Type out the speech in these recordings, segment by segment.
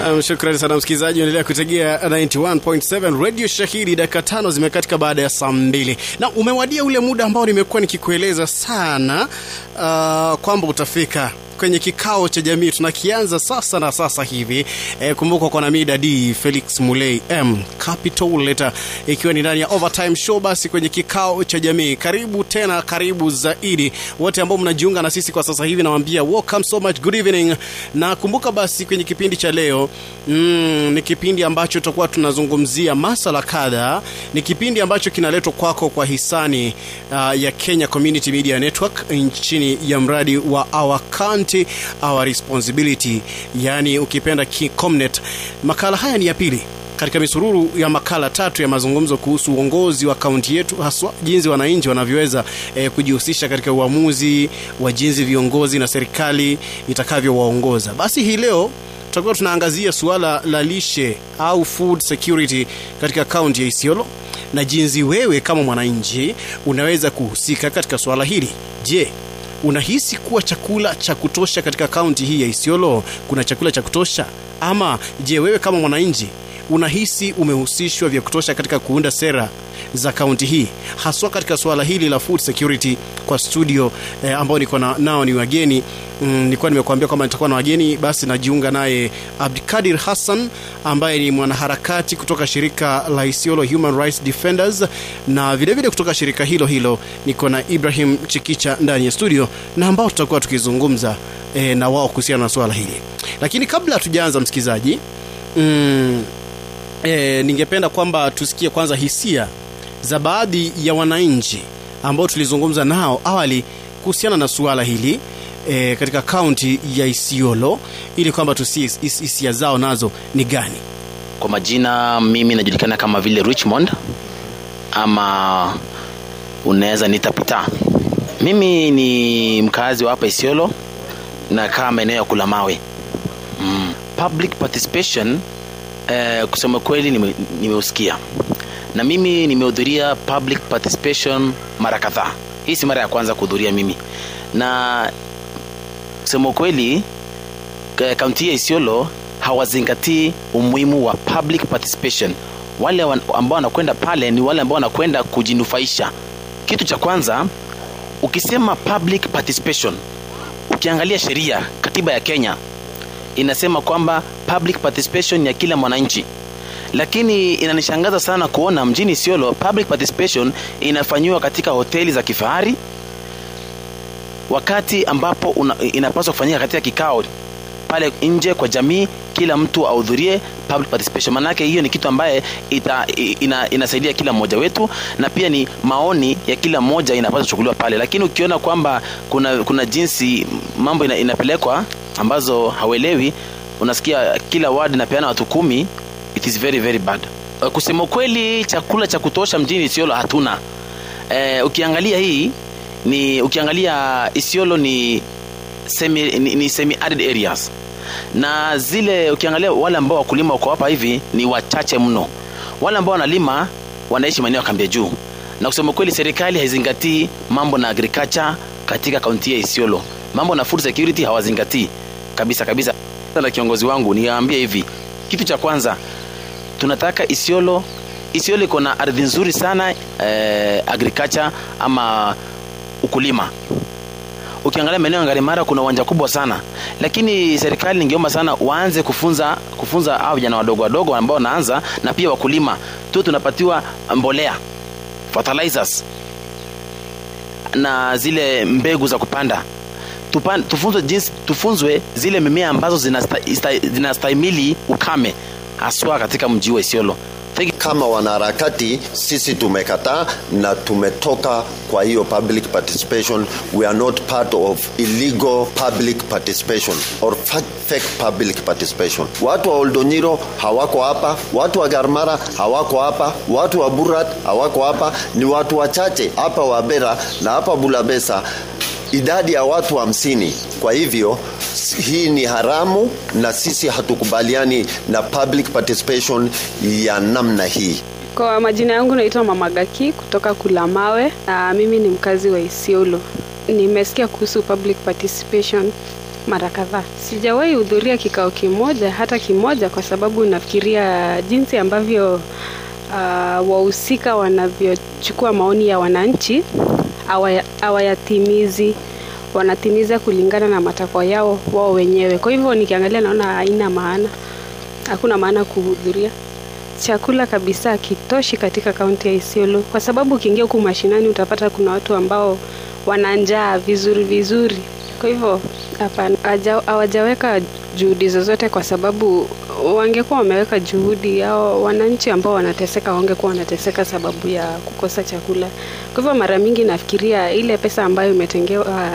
Um, shukrani sana msikilizaji, endelea kutegea 91.7 Radio Shahidi. Dakika tano zimekatika baada ya saa mbili na umewadia ule muda ambao nimekuwa nikikueleza sana uh, kwamba utafika kwenye kikao cha jamii tunakianza sasa na sasa hivi e, kumbuka kwa namida d felix mulei m capital letter ikiwa ni ndani ya overtime show basi kwenye kikao cha jamii karibu tena karibu zaidi wote ambao mnajiunga na sisi kwa sasa hivi nawambia welcome so much good evening na kumbuka basi kwenye kipindi cha leo mm, ni kipindi ambacho tutakuwa tunazungumzia masala kadha ni kipindi ambacho kinaletwa kwako kwa hisani uh, ya kenya community media network chini ya mradi wa our county our responsibility yaani ukipenda comnet makala haya ni ya pili katika misururu ya makala tatu ya mazungumzo kuhusu uongozi wa kaunti yetu haswa jinsi wananchi wanavyoweza eh, kujihusisha katika uamuzi wa jinsi viongozi na serikali itakavyowaongoza basi hii leo tutakuwa tunaangazia suala la lishe au food security katika kaunti ya isiolo na jinsi wewe kama mwananchi unaweza kuhusika katika suala hili je unahisi kuwa chakula cha kutosha katika kaunti hii ya isiolo kuna chakula cha kutosha ama je wewe kama mwananchi unahisi umehusishwa vya kutosha katika kuunda sera za kaunti hii haswa katika suala hili la food security kwa studio eh, ambao niko na, nao ni wageni mm, nilikuwa nimekuambia kwamba nitakuwa na wageni basi najiunga naye abdikadir hassan ambaye ni mwanaharakati kutoka shirika la isiolo human rights defenders na vilevile vile kutoka shirika hilo hilo niko na ibrahim chikicha ndani ya studio na ambao tutakuwa tukizungumza eh, na wao kuhusiana na suala hili lakini kabla hatujaanza msikilizaji mm, e, ningependa kwamba tusikie kwanza hisia za baadhi ya wananchi ambao tulizungumza nao awali kuhusiana na suala hili e, katika kaunti ya isiolo ili kwamba tusie hisia zao nazo ni gani kwa majina mimi najulikana kama vile richmond ama unaweza nita pita mimi ni mkazi wa hapa isiolo nakaa maeneo ya kula mawe mm. public participation eh, kusema kweli nimeusikia nime na mimi nimehudhuria public participation mara kadhaa hii si mara ya kwanza kuhudhuria mimi na kusema ukweli kaunti ya isiolo hawazingatii umuhimu wa public participation wale ambao wanakwenda pale ni wale ambao wanakwenda kujinufaisha kitu cha kwanza ukisema public participation ukiangalia sheria katiba ya kenya inasema kwamba public participation ya kila mwananchi lakini inanishangaza sana kuona mjini isiolo public participation inafanyiwa katika hoteli za kifahari wakati ambapo una, inapaswa kufanyika katika kikao pale nje kwa jamii kila mtu ahudhurie public participation manake hiyo ni kitu ambaye ita, ina, inasaidia kila mmoja wetu na pia ni maoni ya kila mmoja inapaswa kuchukuliwa pale lakini ukiona kwamba kuna kuna jinsi mambo ina, inapelekwa ambazo hauelewi unasikia kila ward inapeana watu kumi it is very very bad kusema kweli chakula cha kutosha mjini isiolo hatuna e, ukiangalia hii ni ukiangalia isiolo ni semi, ni, ni semi arid areas na zile ukiangalia wale ambao wakulima wako hapa hivi ni wachache mno wale ambao wanalima wanaishi maeneo ya kambia juu na kusema kweli serikali haizingatii mambo na agriculture katika kaunti ya isiolo mambo na food security hawazingatii kabisa kabisa na kiongozi wangu niwaambie hivi kitu cha kwanza tunataka isiolo isiolo iko na ardhi nzuri sana eh, agriculture ama ukulima ukiangalia maeneo ya ngarimara kuna uwanja kubwa sana lakini serikali ningeomba sana waanze kufunza kufunza hao vijana wadogo wadogo ambao wanaanza na pia wakulima tu tunapatiwa mbolea fertilizers na zile mbegu za kupanda Tupan, tufunzwe jinsi tufunzwe zile mimea ambazo zinastahimili ukame haswa katika mji wa Isiolo. Kama wanaharakati sisi tumekataa na tumetoka kwa hiyo public participation. We are not part of illegal public participation or fake public participation. Watu wa Oldonyiro hawako hapa, watu wa Garmara hawako hapa, watu wa Burat hawako hapa, ni watu wachache hapa Wabera na hapa Bulabesa idadi ya watu hamsini. Wa kwa hivyo hii ni haramu na sisi hatukubaliani na public participation ya namna hii. mara kadhaa. Sijawahi hudhuria kikao kimoja hata kimoja, kwa sababu nafikiria jinsi ambavyo uh, wahusika wanavyochukua maoni ya wananchi hawaya- hawayatimizi, wanatimiza kulingana na matakwa yao wao wenyewe. Kwa hivyo nikiangalia, naona haina maana, hakuna maana kuhudhuria chakula kabisa hakitoshi katika kaunti ya Isiolo, kwa sababu ukiingia huku mashinani utapata kuna watu ambao wana njaa vizuri vizuri. Kwa hivyo hapana, haja- hawajaweka juhudi zozote, kwa sababu wangekuwa wameweka juhudi hao wananchi ambao wanateseka wangekuwa wanateseka sababu ya kukosa chakula. Kwa hivyo mara mingi nafikiria ile pesa ambayo imetengewa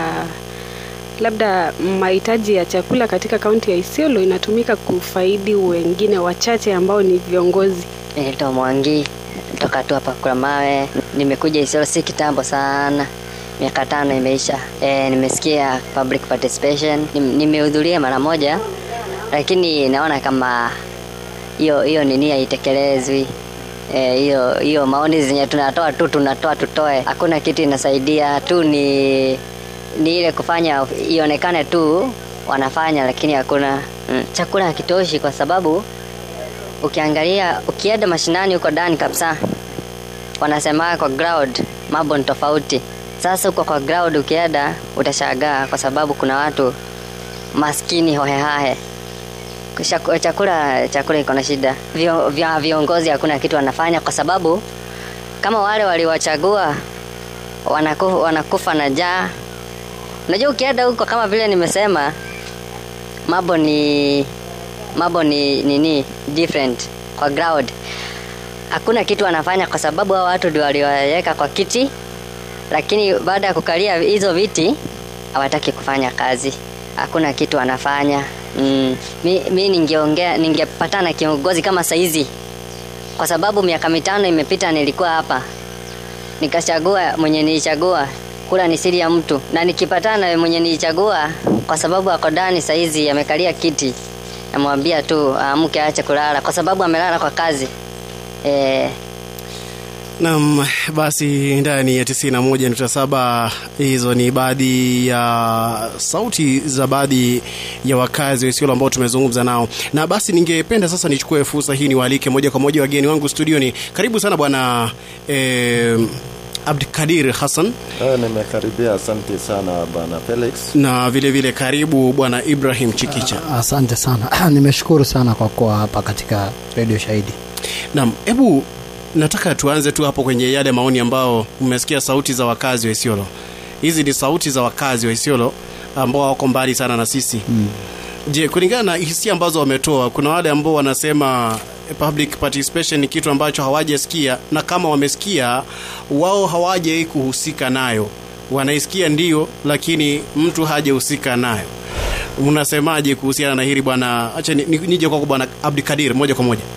labda mahitaji ya chakula katika kaunti ya Isiolo inatumika kufaidi wengine wachache ambao ni viongozi. Naitwa Mwangi toka tu hapa kwa mawe. Nimekuja Isiolo si kitambo sana, miaka tano imeisha. E, nimesikia public participation, Nim- nimehudhuria mara moja, lakini naona kama hiyo hiyo nini haitekelezwi. Eh, hiyo hiyo maoni zenye tunatoa tu tunatoa tutoe, hakuna kitu inasaidia tu, ni ni ile kufanya ionekane tu wanafanya, lakini hakuna mm. Chakula hakitoshi kwa sababu ukiangalia ukienda mashinani huko ndani kabisa wanasema kwa ground mambo ni tofauti sasa huko kwa ground ukienda utashangaa kwa sababu kuna watu maskini hohehahe Kusha- chakula chakula iko na shida Vio, vya viongozi hakuna kitu wanafanya kwa sababu kama wale waliwachagua wanakufa, wanakufa na njaa unajua ukienda huko kama vile nimesema mambo ni mambo ni nini different kwa ground hakuna kitu wanafanya kwa sababu hao watu ndio waliwaweka kwa kiti lakini baada ya kukalia hizo viti hawataki kufanya kazi hakuna kitu wanafanya mm. mi, mi ningeongea ningepatana na kiongozi kama saizi kwa sababu miaka mitano imepita nilikuwa hapa nikachagua mwenye nilichagua kula ni siri ya mtu na nikipatana na mwenye nilichagua kwa sababu ako ndani saizi amekalia kiti namwambia tu amke aache kulala kwa sababu amelala kwa kazi e, Naam, basi ndani ya 91.7 hizo ni baadhi ya sauti za baadhi ya wakazi wa Isiolo ambao tumezungumza nao, na basi ningependa sasa nichukue fursa hii niwaalike moja kwa moja wageni wangu studioni. Karibu sana bwana eh, Abdikadir Hassan Ah, nimekaribia. Asante sana bwana Felix. na vile vile karibu bwana Ibrahim Chikicha. Asante sana, nimeshukuru sana kwa kuwa hapa katika redio Shahidi. Naam, hebu nataka tuanze tu hapo kwenye yale maoni ambao mmesikia sauti za wakazi wa Isiolo. Hizi ni sauti za wakazi wa Isiolo ambao wako mbali sana na sisi. Mm. Je, kulingana na hisia ambazo wametoa, kuna wale ambao wanasema eh, public participation ni kitu ambacho hawajasikia na kama wamesikia wao hawajai kuhusika nayo. Wanaisikia ndio, lakini mtu hajahusika nayo. Mnasemaje kuhusiana na hili bwana? Acha ni- ni- nije kwako bwana Abdikadir moja kwa moja.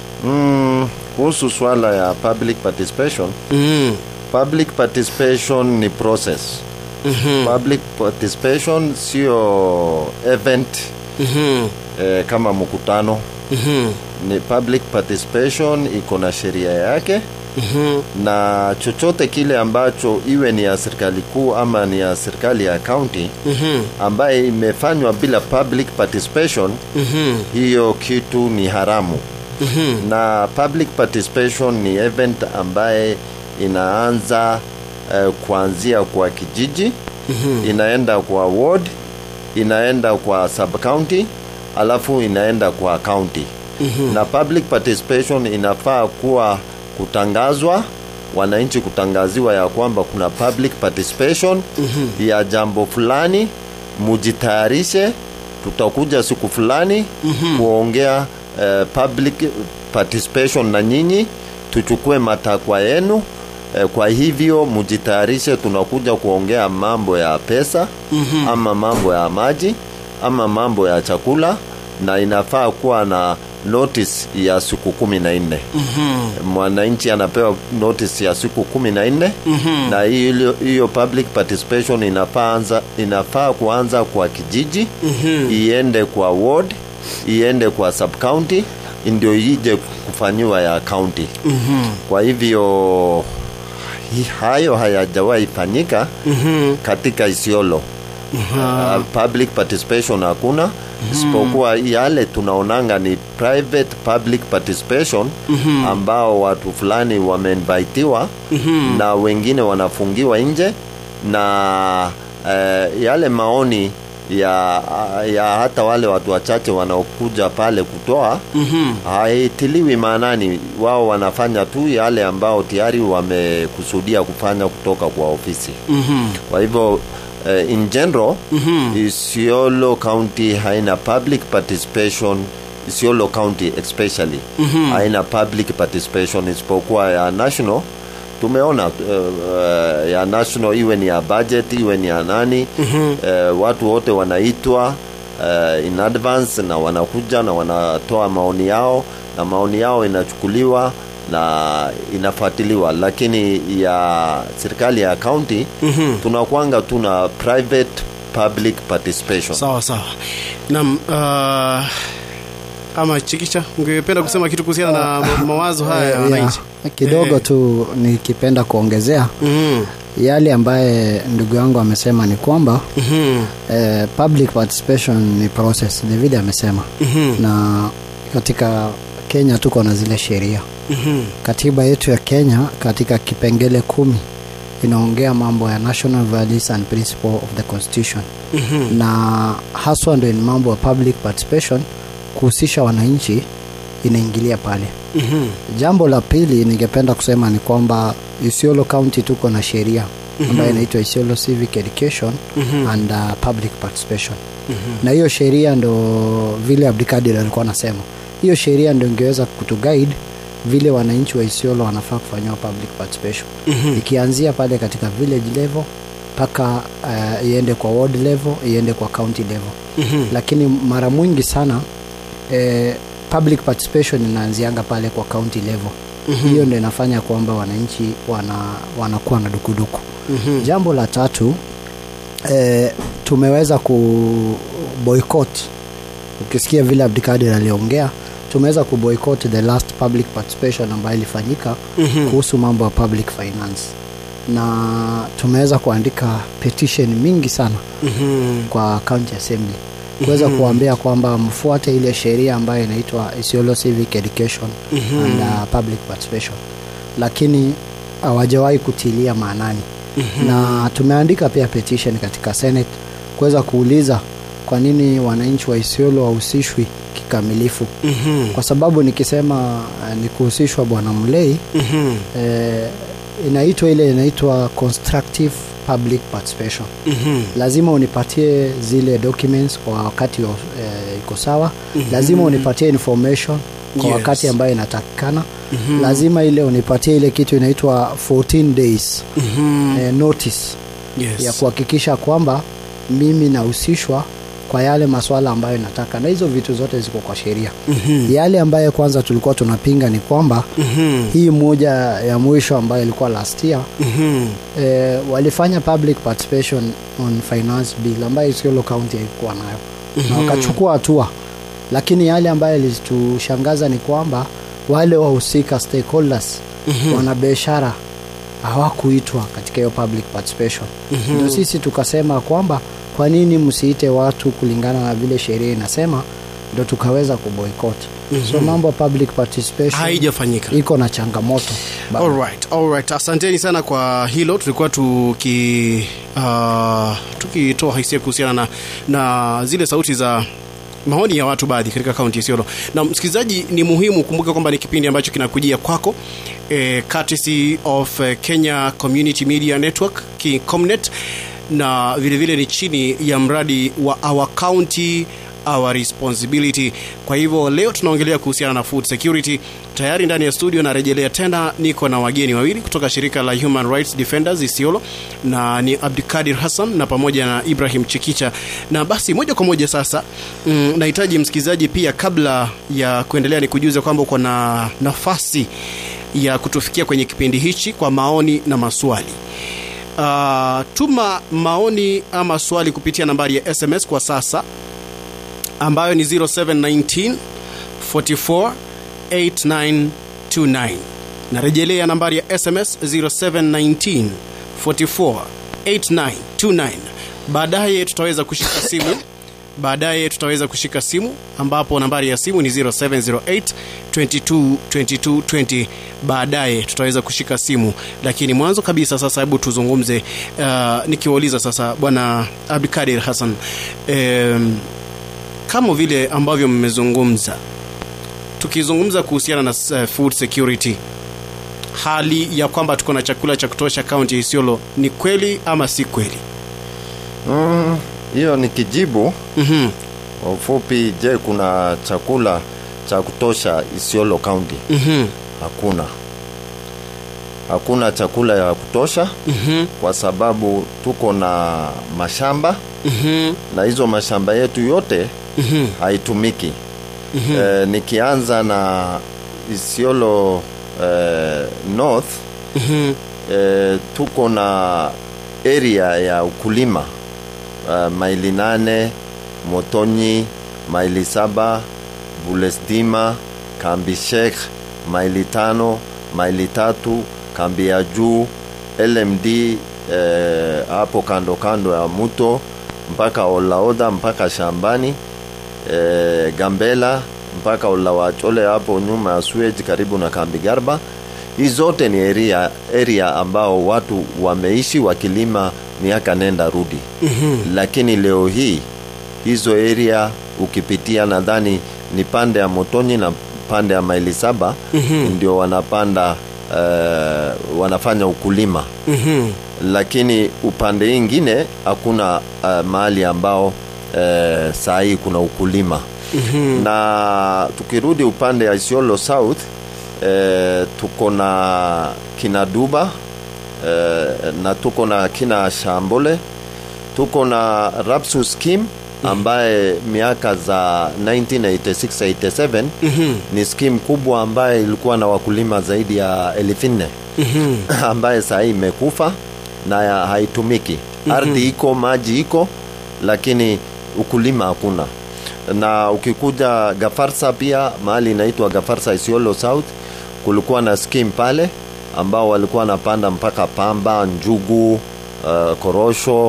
Mm, kuhusu swala ya public participation, Mm. public participation ni process. Mhm. Public participation sio event Mhm. eh, kama mkutano. Mhm. Ni public participation iko na sheria yake Mhm. na chochote kile ambacho iwe ni ya serikali kuu ama ni ya serikali ya county Mhm. ambaye imefanywa bila public participation Mhm. hiyo kitu ni haramu Mhm. na public participation ni event ambaye inaanza uh, kuanzia kwa kijiji Mhm. inaenda kwa ward inaenda kwa sub county alafu inaenda kwa county Mhm. na public participation inafaa kuwa kutangazwa wananchi kutangaziwa ya kwamba kuna public participation Mhm. ya jambo fulani mujitayarishe tutakuja siku fulani Mhm. kuongea eh, public participation na nyinyi tuchukue matakwa yenu eh, kwa hivyo mujitayarishe tunakuja kuongea mambo ya pesa Mhm. ama mambo ya maji ama mambo ya chakula na inafaa kuwa na notice ya siku kumi na nne Mhm. mwananchi anapewa notice ya siku kumi na nne Mhm. na hiyo hiyo public participation inafaa anza, inafaa kuanza kwa kijiji Mhm. iende kwa ward iende kwa sub county ndio ije kufanyiwa ya county Mhm. kwa hivyo hi- hayo hayajawahi fanyika Mhm. katika Isiolo uh, public participation hakuna isipokuwa yale tunaonanga ni private public participation ambao watu fulani wameinvitiwa na wengine wanafungiwa nje na uh, yale maoni ya, ya hata wale watu wachache wanaokuja pale kutoa mm-hmm. haitiliwi maanani wao wanafanya tu yale ambao tayari wamekusudia kufanya kutoka kwa ofisi mm-hmm. kwa hivyo uh, in general mm-hmm. Isiolo County haina public participation Isiolo County especially mm-hmm. haina public participation isipokuwa ya national tumeona uh, uh, ya national iwe ni ya budget iwe ni ya nani mm-hmm. uh, watu wote wanaitwa uh, in advance na wanakuja na wanatoa maoni yao na maoni yao inachukuliwa na inafuatiliwa lakini ya serikali ya county mm-hmm. tunakwanga tuna private public participation sawa sawa nam uh, ama chikicha ungependa kusema kitu kuhusiana na ma- mawazo haya ya Yeah, wananchi kidogo Eh. tu nikipenda kuongezea Mhm, yale ambaye ndugu yangu amesema ni kwamba mhm, eh, public participation ni process ni vile amesema mhm, na katika kenya tuko na zile sheria mhm, katiba yetu ya kenya katika kipengele kumi inaongea mambo ya national values and principle of the constitution mhm, na haswa ndo ni mambo ya public participation kuhusisha wananchi inaingilia pale mhm, jambo la pili ningependa kusema ni kwamba isiolo county tuko na sheria ambayo inaitwa isiolo civic education and uh, public participation na hiyo sheria ndo vile abdikadir alikuwa anasema hiyo sheria ndo ingeweza kutuguide vile wananchi wa isiolo wanafaa kufanyiwa public participation ikianzia pale katika village level mpaka uh, iende kwa ward level iende kwa county level lakini mara mwingi sana eh, public participation inaanzianga pale kwa county level mm-hmm. hiyo ndo inafanya kwamba wananchi wana, wanakuwa na dukuduku mm-hmm. jambo la tatu eh, tumeweza ku boycott ukisikia vile abdikadir aliongea tumeweza kuboycott the last public participation ambayo ilifanyika mm-hmm. kuhusu mambo ya public finance na tumeweza kuandika petition mingi sana mhm, kwa county assembly kuweza mm-hmm. kuambia kwamba mfuate ile sheria ambayo inaitwa Isiolo Civic Education mm-hmm. and uh, public participation, lakini hawajawahi kutilia maanani mm-hmm. na tumeandika pia petition katika Senate kuweza kuuliza kwa nini wananchi wa Isiolo wahusishwi kikamilifu mhm, kwa sababu nikisema uh, ni kuhusishwa bwana Mlei mhm, eh, inaitwa ile inaitwa constructive public participation mhm, lazima unipatie zile documents kwa wakati wa- eh, iko sawa mm-hmm. lazima unipatie information kwa Yes. wakati ambayo inatakikana mm-hmm. lazima ile unipatie ile kitu inaitwa 14 days mhm, eh, notice yes. ya kuhakikisha kwamba mimi nahusishwa kwa yale maswala ambayo nataka na hizo vitu zote ziko kwa sheria Mhm, yale ambayo kwanza tulikuwa tunapinga ni kwamba mhm, hii moja ya mwisho ambayo ilikuwa last year mhm, eh, walifanya public participation on finance bill ambayo Isiolo County haikuwa nayo na wakachukua hatua, lakini yale ambayo yalitushangaza ni kwamba wale wahusika stakeholders wanabiashara hawakuitwa katika hiyo public participation ndio sisi tukasema kwamba kwa nini msiite watu kulingana na vile sheria inasema ndo tukaweza kuboycott so mambo ya public participation haijafanyika iko na changamoto bado. Alright, alright. Asanteni sana kwa hilo. Tulikuwa tuki uh, tukitoa hisia kuhusiana na, na zile sauti za maoni ya watu baadhi katika kaunti ya Isiolo. Na msikilizaji, ni muhimu kumbuka kwamba ni kipindi ambacho kinakujia kwako eh, courtesy of eh, Kenya Community Media Network KiComnet, na vile vile ni chini ya mradi wa Our County our responsibility. Kwa hivyo leo tunaongelea kuhusiana na food security. Tayari ndani ya studio narejelea tena, niko na wageni wawili kutoka shirika la Human Rights Defenders Isiolo, na ni Abdikadir Hassan na pamoja na Ibrahim Chikicha. Na basi moja kwa moja sasa, mm, nahitaji msikilizaji pia, kabla ya kuendelea, ni kujuza kwamba uko na nafasi ya kutufikia kwenye kipindi hichi kwa maoni na maswali. Uh, tuma maoni ama swali kupitia nambari ya SMS kwa sasa ambayo ni 0719 44 8929. Narejelea nambari ya SMS 0719 44 8929. baadaye tutaweza kushika simu baadaye tutaweza kushika simu ambapo nambari ya simu ni 0708 22 22 20 baadaye tutaweza kushika simu lakini mwanzo kabisa sasa hebu tuzungumze uh, nikiwauliza sasa bwana abdikadir hassan um, kama vile ambavyo mmezungumza tukizungumza kuhusiana na uh, food security hali ya kwamba tuko na chakula cha kutosha kaunti ya isiolo ni kweli ama si kweli Mm, hiyo ni kijibu mm-hmm. kwa ufupi. Je, kuna chakula cha kutosha Isiolo County? Mm-hmm. Hakuna, hakuna chakula ya kutosha Mm-hmm. kwa sababu tuko na mashamba Mm-hmm. na hizo mashamba yetu yote Mm-hmm. haitumiki. Eh, nikianza na Isiolo eh, North Mm-hmm. eh, tuko na area ya ukulima uh, maili nane Motonyi, maili saba Bulestima, kambi Sheikh, maili tano, maili tatu, kambi ya juu LMD eh, hapo kando kando ya muto mpaka Olaoda mpaka shambani eh, Gambela mpaka Olawachole hapo nyuma ya Suez karibu na kambi Garba. Hii zote ni area, area ambao watu wameishi wakilima miaka nenda rudi. mm-hmm. Lakini leo hii hizo area ukipitia, nadhani ni pande ya Motonyi na pande ya maili saba mm-hmm. ndio wanapanda uh, wanafanya ukulima Mm-hmm. lakini upande ingine hakuna uh, mahali ambao uh, saa hii kuna ukulima mm-hmm. na tukirudi upande ya Isiolo South uh, tuko na kina Duba uh, na tuko na kina Shambole tuko na Rapsu scheme ambaye miaka za 1986-87 Mm-hmm. ni scheme kubwa ambaye ilikuwa na wakulima zaidi ya elfu nne Mm-hmm. ambaye saa hii imekufa na ya- haitumiki. mm-hmm. Ardhi iko, maji iko, lakini ukulima hakuna. Na ukikuja Gafarsa pia mahali inaitwa Gafarsa Isiolo South, kulikuwa na scheme pale ambao walikuwa wanapanda mpaka pamba, njugu, uh, korosho uh,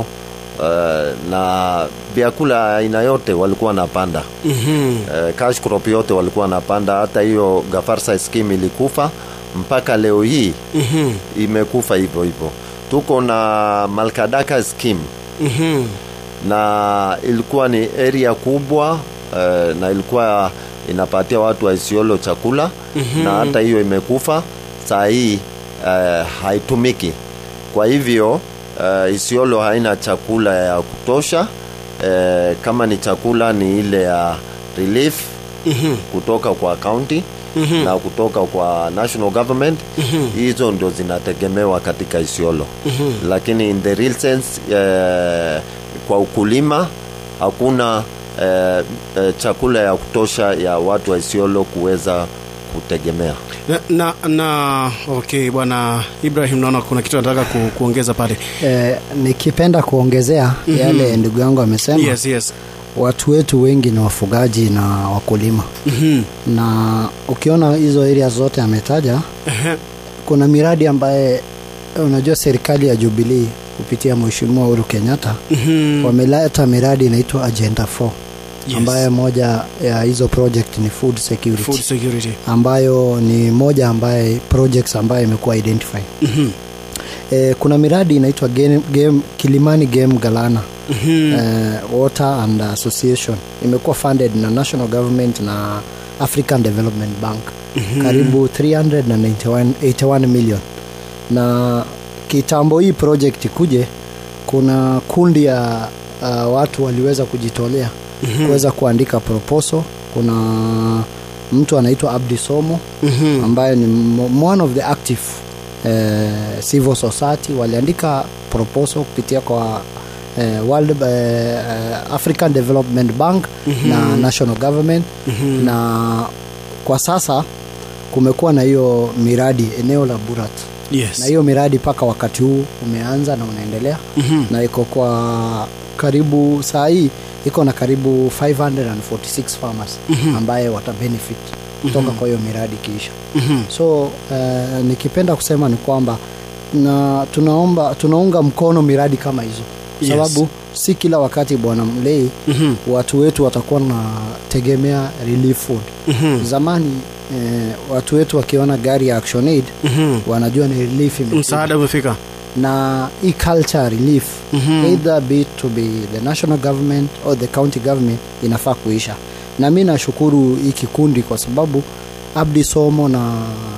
na vyakula aina yote walikuwa wanapanda Mm-hmm. eh, cash crop yote walikuwa wanapanda. Hata hiyo Gafarsa scheme ilikufa mpaka leo hii Mm-hmm. imekufa hivyo hivyo. Tuko na Malkadaka scheme Mm-hmm. na ilikuwa ni area kubwa eh, na ilikuwa inapatia watu wa Isiolo chakula mm-hmm. na hata hiyo imekufa saa hii eh, haitumiki. Kwa hivyo eh, Isiolo haina chakula ya kutosha eh, kama ni chakula ni ile ya relief Mm-hmm. kutoka kwa county Mhm. na kutoka kwa national government hizo ndio zinategemewa katika Isiolo lakini in the real sense eh, kwa ukulima hakuna eh, eh, chakula ya kutosha ya watu wa Isiolo kuweza kutegemea na, na, na okay bwana ibrahim naona kuna kitu nataka ku, kuongeza pale eh, nikipenda kuongezea mm-hmm. yale ndugu yangu amesema yes yes watu wetu wengi ni wafugaji na wakulima mm-hmm. na ukiona hizo area zote ametaja kuna miradi ambaye unajua serikali ya jubilii kupitia mheshimiwa uhuru kenyatta mm-hmm. wameleta miradi inaitwa agenda 4 Yes. ambayo moja ya hizo project ni food security food security ambayo ni moja ambaye projects ambayo imekuwa identified mm-hmm. e, kuna miradi inaitwa game, game, kilimani game galana Mm-hmm. eh, water and association imekuwa funded na national government na african development bank mm-hmm. karibu 381 million na kitambo hii project ikuje kuna kundi ya uh, watu waliweza kujitolea mm-hmm. kuweza kuandika proposal kuna mtu anaitwa abdi somo Mm-hmm. ambaye ni m- one of the active eh, civil society waliandika proposal kupitia kwa eh, World, eh, African Development Bank mm-hmm. na national government mm-hmm. na kwa sasa kumekuwa na hiyo miradi eneo la Burat yes na hiyo miradi mpaka wakati huu umeanza na unaendelea mm-hmm. na iko kwa karibu saa hii iko na karibu 546 farmers mm-hmm. ambaye watabenefit kutoka mm-hmm. kwa hiyo miradi kiisha Mm-hmm. so uh, nikipenda kusema ni kwamba na tunaomba tunaunga mkono miradi kama hizo Yes. sababu si kila wakati bwana mlei Mhm. watu wetu watakuwa na tegemea relief food Mhm. zamani eh, watu wetu wakiona gari ya action aid Mhm. wanajua ni relief imekuja. msaada umefika na hii culture relief Mhm. either be it to be the national government or the county government inafaa kuisha na mi nashukuru hii kikundi kwa sababu abdi somo na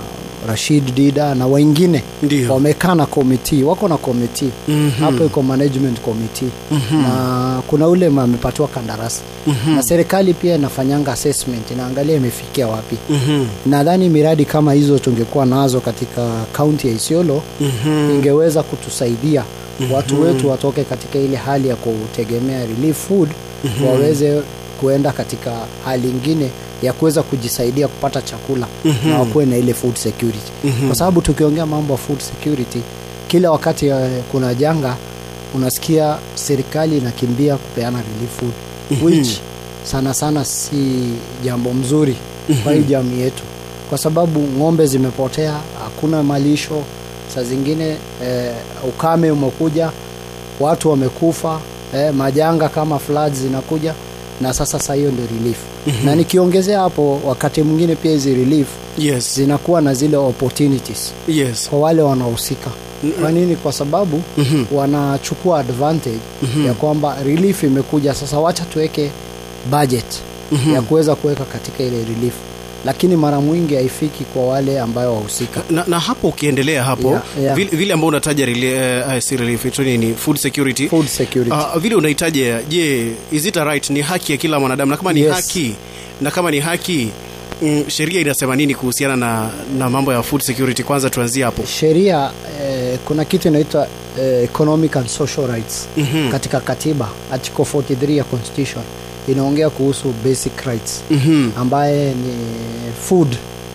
rashid dida na wengine Ndio. wamekaa na komiti wako na komiti Mhm. hapo iko management committee Mhm. na kuna ule amepatiwa kandarasi Mhm. na serikali pia inafanyanga assessment inaangalia imefikia wapi Mhm. nadhani miradi kama hizo tungekuwa nazo katika kaunti ya isiolo Mhm. ingeweza kutusaidia watu wetu watoke katika ile hali ya kutegemea relief food waweze kuenda katika hali ingine ya kuweza kujisaidia kupata chakula na wakuwe na ile food security kwa sababu tukiongea mambo ya food security kila wakati eh, kuna janga unasikia serikali inakimbia kupeana relief food which sana sana si jambo mzuri kwa hii jamii yetu kwa sababu ng'ombe zimepotea hakuna malisho saa zingine eh, ukame umekuja watu wamekufa eh, majanga kama floods zinakuja na sasa saa hiyo ndio relief na nikiongezea hapo wakati mwingine pia hizi relief yes zinakuwa na zile opportunities yes kwa wale wanaohusika kwa nini kwa sababu Mhm. wanachukua advantage ya kwamba relief imekuja sasa wacha tuweke budget ya kuweza kuweka katika ile relief lakini mara mwingi haifiki kwa wale ambayo wahusika na, na hapo ukiendelea hapo Yeah, yeah. vile, vile ambao unataja reli- uh, si relief ito nini food security food security Uh, vile unahitaja je is it a right ni haki ya kila mwanadamu na kama ni Yes. haki na kama ni haki mm, sheria inasema nini kuhusiana na, na mambo ya food security kwanza tuanzie hapo sheria eh, kuna kitu inaitwa eh, economic and social rights Mhm. katika katiba article 43 ya constitution inaongea kuhusu basic rights Mhm. ambaye ni food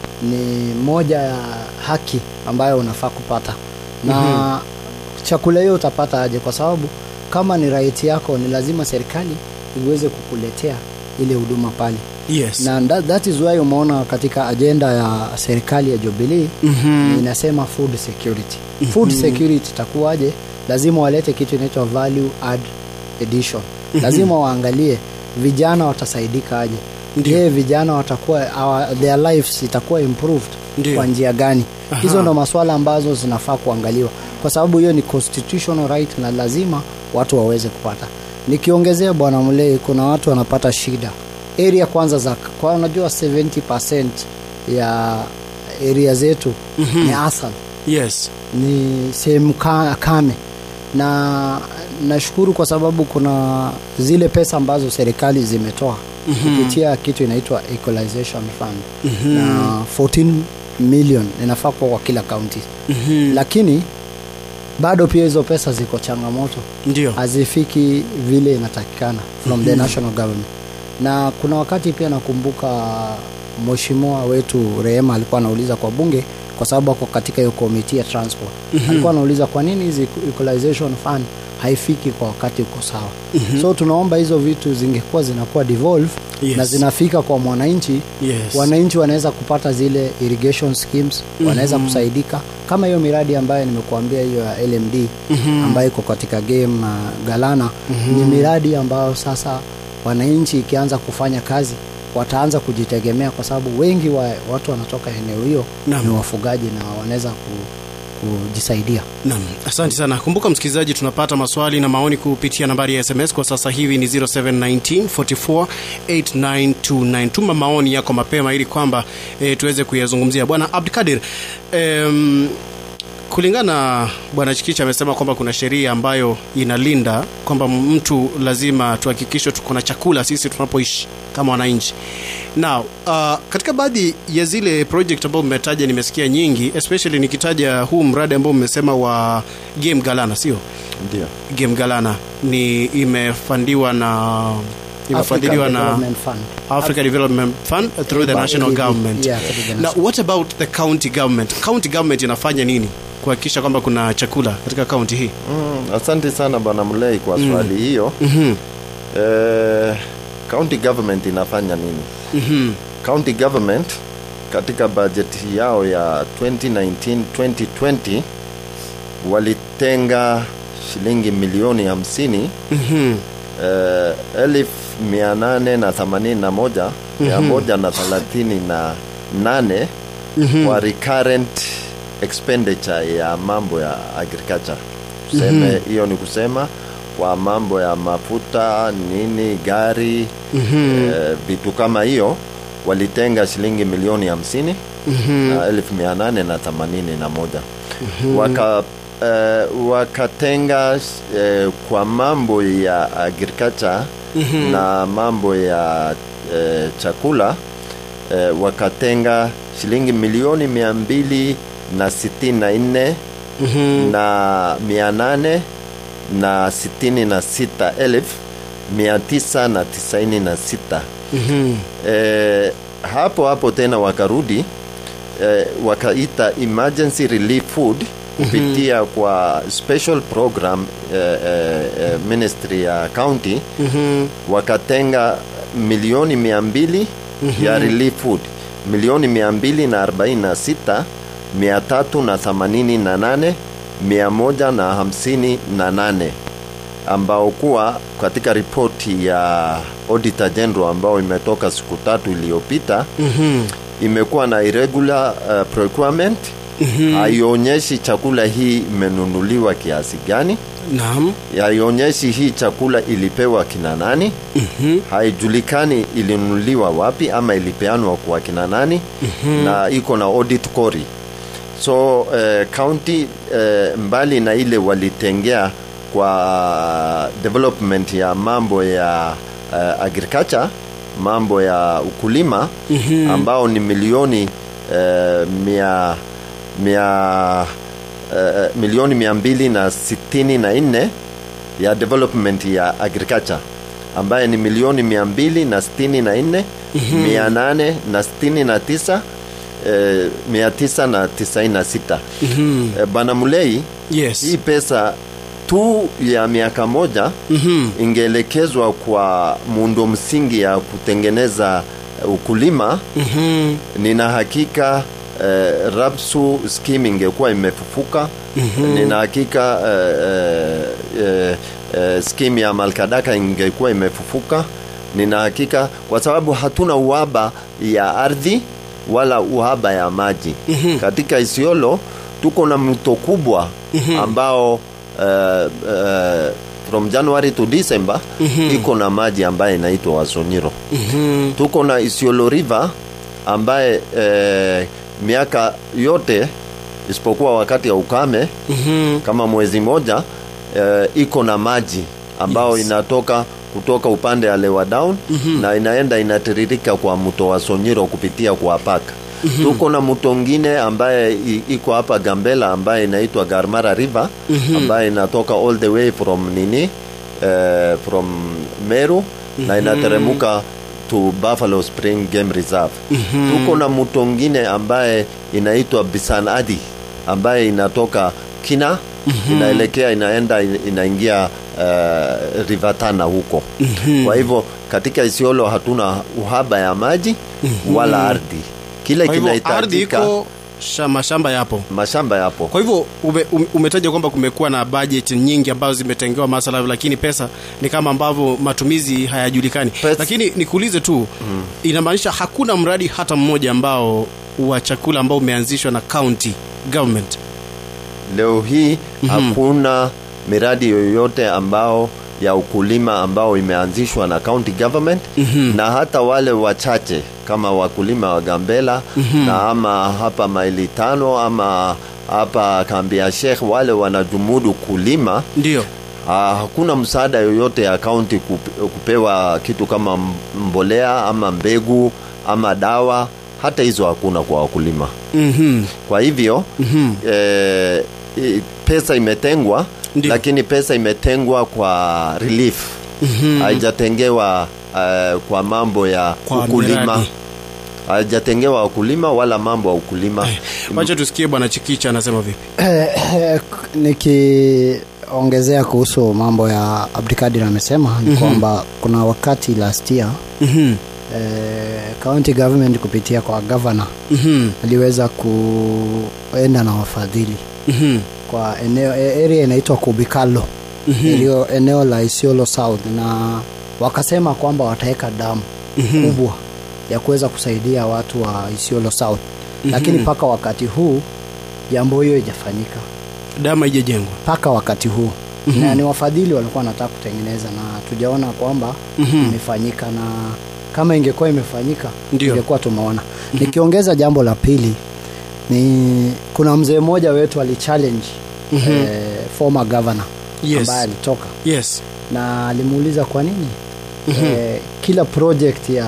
ni moja ya haki ambayo unafaa kupata na chakula hiyo utapata aje kwa sababu kama ni right yako ni lazima serikali iweze kukuletea ile huduma pale yes na that, that is why umeona katika ajenda ya serikali ya Jubilee Mhm. inasema food security food security itakuwaje lazima walete kitu inaitwa value add edition lazima waangalie vijana watasaidika aje je vijana watakuwa our, their lives itakuwa improved Ndio. kwa njia gani Aha. hizo ndo maswala ambazo zinafaa kuangaliwa kwa sababu hiyo ni constitutional right na lazima watu waweze kupata nikiongezea bwana mlei kuna watu wanapata shida area kwanza za kwa unajua 70 ya area zetu mm-hmm. ni asal yes ni sehemu ka, kame na nashukuru kwa sababu kuna zile pesa ambazo serikali zimetoa mm-hmm. kupitia kitu inaitwa equalization fund mm-hmm. na 14 million inafaa kuwa kwa kila kaunti Mhm. lakini bado pia hizo pesa ziko changamoto ndio hazifiki vile inatakikana from the national government na kuna wakati pia nakumbuka mheshimiwa wetu rehema alikuwa anauliza kwa bunge kwa sababu ako katika hiyo komiti ya transport alikuwa anauliza kwa nini hizi equalization fund haifiki kwa wakati uko sawa so tunaomba hizo vitu zingekuwa zinakuwa devolve Yes. na zinafika kwa mwananchi Yes. wananchi wanaweza kupata zile irrigation schemes wanaweza kusaidika kama hiyo miradi ambayo nimekuambia hiyo ya lmd ambayo iko katika game uh, galana ni miradi ambayo sasa wananchi ikianza kufanya kazi wataanza kujitegemea kwa sababu wengi wa watu wanatoka eneo hiyo Naam. ni wafugaji na wanaweza ku, kujisaidia Naam, asante sana. Kumbuka msikilizaji, tunapata maswali na maoni kupitia nambari ya SMS kwa sasa hivi ni 0719 44 8929. Tuma maoni yako mapema ili kwamba e, tuweze kuyazungumzia. Bwana Abdikadir, em, kulingana bwana Chikicha amesema kwamba kuna sheria ambayo inalinda kwamba mtu lazima tuhakikishe tuko na chakula sisi tunapoishi kama wananchi. Now, uh, katika baadhi ya zile project ambayo mmetaja nimesikia nyingi, especially nikitaja huu mradi ambao mmesema wa Game Galana, sio? ndio Game Galana ni imefandiwa na imefadhiliwa African na Development Fund. Africa Development Fund through the By national ADB. government. Yeah, through the Now, national- what about the county government? County government inafanya nini kuhakikisha kwamba kuna chakula katika kaunti hii? mm, asante sana bwana mlei kwa swali hiyo Mhm. eh, county government inafanya nini Mhm. county government katika bajeti yao ya 2019 2020 walitenga shilingi milioni hamsini Mhm. eh, elfu mia nane na themanini na moja mia moja na thelathini na nane kwa recurrent expenditure ya mambo ya agriculture tuseme hiyo ni kusema kwa mambo ya mafuta nini gari eh, vitu kama hiyo walitenga shilingi milioni hamsini na elfu mia nane na themanini na moja waka eh, wakatenga eh, kwa mambo ya agriculture na mambo ya eh, chakula eh, wakatenga shilingi milioni mia mbili na sitini na nne na mia nane na sitini na sita elfu mia tisa na tisaini na sita eh, hapo hapo tena wakarudi eh, wakaita emergency relief food kupitia kwa special program eh, eh, eh, ministry ya county wakatenga milioni mia mbili ya relief food milioni mia mbili na arobaini na sita mia tatu na themanini na nane mia moja na hamsini na nane ambao kuwa katika ripoti ya auditor general ambao imetoka siku tatu iliyopita mm-hmm. imekuwa na irregular uh, procurement mm-hmm. haionyeshi chakula hii imenunuliwa kiasi gani Naam. haionyeshi hii chakula ilipewa kina nani mm-hmm. haijulikani ilinunuliwa wapi ama ilipeanwa kwa kina nani mm-hmm. na iko na audit kori so eh, county eh, mbali na ile walitengea kwa development ya mambo ya eh, agriculture mambo ya ukulima mm-hmm. ambao ni milioni eh, mia, mia eh, milioni mia mbili na sitini na nne ya development ya agriculture ambaye ni milioni mia mbili na sitini na nne mia nane na sitini na tisa eh, mia tisa na tisaini na sita eh, bana mulei Yes. hii pesa tu ya miaka moja mm-hmm. ingeelekezwa kwa muundo msingi ya kutengeneza eh, ukulima mm-hmm. nina hakika eh, rapsu scheme ingekuwa imefufuka mm-hmm. nina hakika eh, eh, eh, scheme ya malkadaka ingekuwa imefufuka nina hakika kwa sababu hatuna uhaba ya ardhi wala uhaba ya maji mm-hmm. katika isiolo tuko na mto kubwa mm-hmm. ambao uh, uh, from january to december mm-hmm. iko na maji ambaye inaitwa wasonyiro mm-hmm. tuko na isiolo river ambaye eh, miaka yote isipokuwa wakati ya ukame mm-hmm. kama mwezi moja eh, iko na maji ambao yes. inatoka kutoka upande ya lewa down mm-hmm. na inaenda inatiririka kwa mto wa sonyiro kupitia kwa paka mm-hmm. tuko na mto ngine ambaye i- iko hapa gambela ambaye inaitwa garmara river mm-hmm. ambaye inatoka all the way from nini uh, from meru mm-hmm. na inateremuka to buffalo spring game reserve mm-hmm. tuko na mto ngine ambaye inaitwa bisanadi ambaye inatoka kina mm-hmm. inaelekea inaenda inaingia uh, rivatana huko mm-hmm. kwa hivyo katika isiolo hatuna uhaba ya maji mm-hmm. wala ardhi kile Kwa hivyo ardhi kinahitajika iko sha- mashamba yapo mashamba yapo kwa hivyo ume, um- umetaja kwamba kumekuwa na budget nyingi ambazo zimetengewa masala lakini pesa ni kama ambavyo matumizi hayajulikani Pesa- lakini nikuulize tu mm. inamaanisha hakuna mradi hata mmoja ambao wa chakula ambao umeanzishwa na county government leo hii mm-hmm. hakuna miradi yoyote ambao ya ukulima ambao imeanzishwa na county government mm-hmm. na hata wale wachache kama wakulima wa gambela mm-hmm. na ama hapa maili tano ama hapa kambi ya shekh wale wanajumudu kulima ndio Ah, hakuna msaada yoyote ya kaunti kup- kupewa kitu kama m- mbolea ama mbegu ama dawa hata hizo hakuna kwa wakulima mm-hmm. kwa hivyo mm-hmm. eh, i- pesa imetengwa Ndiyo. lakini pesa imetengwa kwa relief mm-hmm. haijatengewa uh, kwa mambo ya Kwa ukulima miradi. haijatengewa wakulima wala mambo ya ukulima wacha tusikie bwana chikicha anasema vipi nikiongezea kuhusu mambo ya abdikadir amesema ni mm-hmm. kwamba kuna wakati last year mm-hmm. eh, county government kupitia kwa governor Mm-hmm. aliweza kuenda na wafadhili Mm-hmm. kwa eneo e- area inaitwa Kubikalo iliyo eneo la Isiolo South, na wakasema kwamba wataweka damu kubwa ya kuweza kusaidia watu wa Isiolo South, lakini mpaka wakati huu jambo hiyo haijafanyika damu haijajengwa mpaka wakati huu na ni wafadhili walikuwa wanataka kutengeneza na tujaona kwamba imefanyika na kama ingekuwa imefanyika Ndio. ingekuwa tumeona nikiongeza jambo la pili ni kuna mzee mmoja wetu alichallenge eh, former governor Yes. ambaye alitoka yes na alimuuliza kwa nini eh, kila project ya